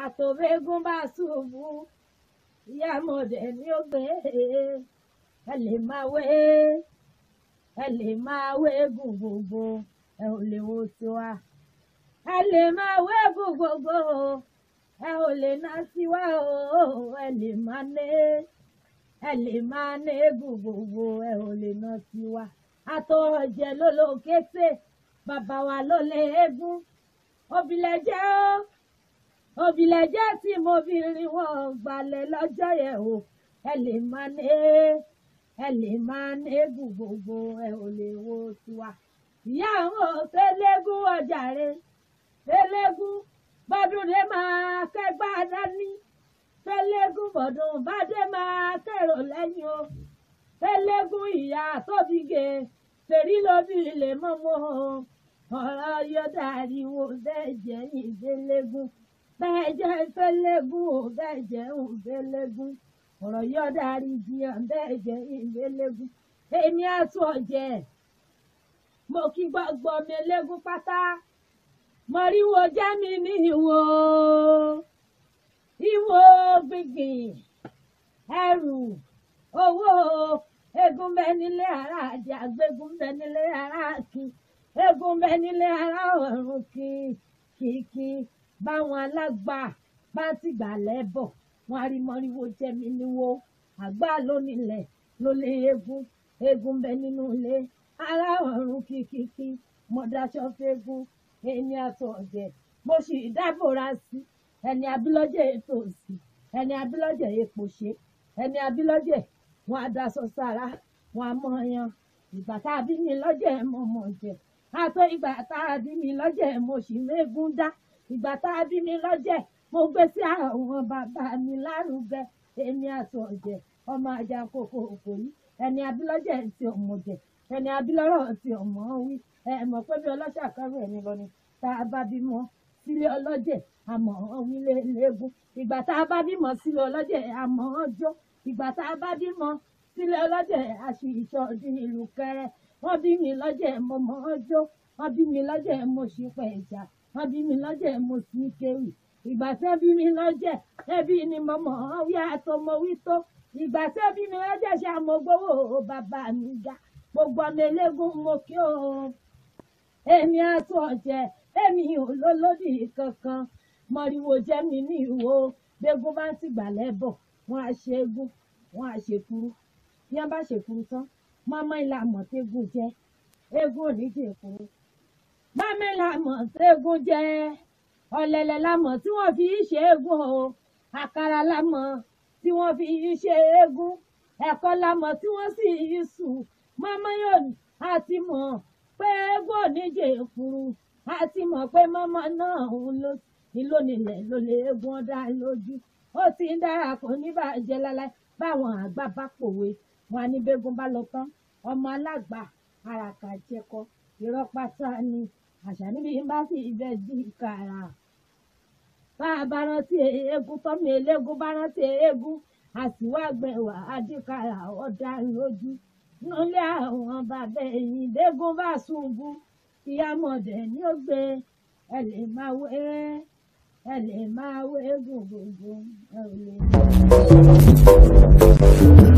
àtòwégún bá ṣubú ìyá mọ̀dẹ ni ó gbé ẹ lè máa wé ẹ lè máa wégùn gbogbo ẹ ò lè wo tiwa ẹ lè máa wégùn gbogbo ẹ ò lè ná tiwa o ẹ lè máa né ẹ lè máa né gùn gbogbo ẹ ò lè ná tiwa àtọ̀jẹ ló ló kété bàbá wa ló lé eégún òbílẹ̀ jẹ́ ó òbílẹ̀ jẹ́ tí mo fi rí wọn gbalẹ̀ lọ́jọ́ yẹn o ẹ lè máa ní ẹ lè máa ní gùn gbogbo ẹ ò lè wo tiwa ìyá àwọn òfélégún ọjà rẹ félégún bọ́dún dé máa kẹ́gbá dání félégún bọ́dún bá dé máa kẹ́rò lẹ́yìn o félégún ìyá tóbi gè fèrí lóbi lè mọ́mọ́ ọ̀rọ̀ yóò dàríwó bẹ́ẹ̀ jẹ́ ìdélégún bẹ́ẹ̀ jẹ́ fẹ́lẹ́gún ò bẹ́ẹ̀ jẹ́ òfẹ́lẹ́gún ọ̀rọ̀ yóò darí jiyàn bẹ́ẹ̀ jẹ́ ìdélégún èmi àtún ọ̀jẹ̀ mo kí gbọ́gbọ́ mi légún pátá mọ̀ríwó jẹ́ mi ní ìwò ìwò gbìngbìn ẹrù owó egun bẹ nílé ara àjẹ àgbégún bẹ nílé ara àkí egun bẹ nílé ara ọ̀run kí kìkì báwọn alágbà bá ti gbà lẹ́bọ̀ wọn á rí mọ́ríwó jẹ́ mi níwó àgbà lónílẹ̀ ló lé egun egun bẹ nínú ilé ara ọ̀run kìkìkì mo daṣọ fẹ́gun èmi àtọ̀ ọ̀jẹ̀ mo sì dábòra sí ẹni abilọ́jẹ̀ ètò sí ẹni abilọ́jẹ̀ èpò ṣe ẹni abilọ́jẹ̀ wọn á daṣọ sára wọn á mọ̀ yan ìgbà tá a bí mi lọ́jẹ̀ mo mọ̀ jẹ̀ àtọ́ ìgbà tá a bí mi lọ́jẹ̀ mo sì mégún dá ìgbà tá a bí mi lọ́jẹ̀ mo gbé sí àwọn bàbá mi lárugẹ èmi àtọ̀ ọ̀jẹ̀ ọmọ ajá kòkó òkò yìí ẹni abilọ́jẹ̀ ti ọmọ jẹ̀ ẹni abilọ́rọ̀ ti ọmọ wí ẹ mọ̀ pé bí ọlọ́ṣà kọ́rọ̀ ẹni lọ ni tá a bá bímọ sílé ọlọ́jẹ̀ àmọ́ wílé léegun ìgbà tá a bá bímọ sílé ọlọ́jẹ̀ àmọ́ ọjọ́ ìgbà tá a bá bímọ sílé ọlọ́jẹ̀ àṣì ìṣọ̀dún ìlú kẹrẹ wọ́n bí mi lọ́jẹ̀ mo mọ̀ ọjọ́ wọ́n bí mi lọ́jẹ̀ mo sì pẹ̀ ìjà wọ́n bí mi lọ́jẹ̀ mo sì kéwì ìgbà tí wọ́n bí mi lọ́jẹ̀ ẹbí ni mo mọ̀ ọ́ wí àtọ́ mo wí tó ìgbà tí wọ́n bí mi lọ́jẹ̀ ṣe àmọ́gbówó bàbá mi ga gbogbo ọmọ eléégún mo kí o èmi àtún ọ̀jẹ̀ èmi ò lólódì kankan mọ̀rìwò jẹ́ mi ní ìwò gbégún bá ń tìgbà lẹ́bọ̀ wọ́n á ṣe égún wọ́n á ṣe kúrú bí wọ́n bá ṣe kúrú tán mọ́mọ́ ìlà mọ̀tẹ́gùn jẹ́ égún ò ní jẹ́ kúrú mọ́mọ́ ìlà mọ̀tẹ́gùn jẹ́ ọ̀lẹ̀lẹ̀ lámọ̀ tí wọ́n fi ṣe égún o àkàrà lámọ̀ tí wọ́n fi ṣe égún ẹ̀kọ́ lámọ̀ tí wọ́n sì sùn mọ́mọ́ yóò àti mọ̀ pé égún ò ní jẹ́ kúrú àti mọ̀ pé mọ́mọ́ náà ń lọ ìlò nílẹ̀ ló lè égún ọ̀dà lójú ó ti ń dára kò ní bàjẹ́ láláì báwọn àgbà bá pòwe wọn ní bẹ́gùn bá lọ tán ọmọ alágbà àràkà jẹkọ irọ́ pátá ni àṣà níbi bá sì bẹ́ di kàrà bá a bá rántí eégún tọ́mọ eléégún bá rántí eégún àsìwá gbẹ̀wà adìkàrà ọ̀dà lójú nílé àwọn bàbá ẹ̀yìn dégún bá ṣubú ìyá mọ̀dẹ̀ ni ó gbé ẹ lè máa wé ẹ lè máa wé gùn gbogbo ẹ ò lè.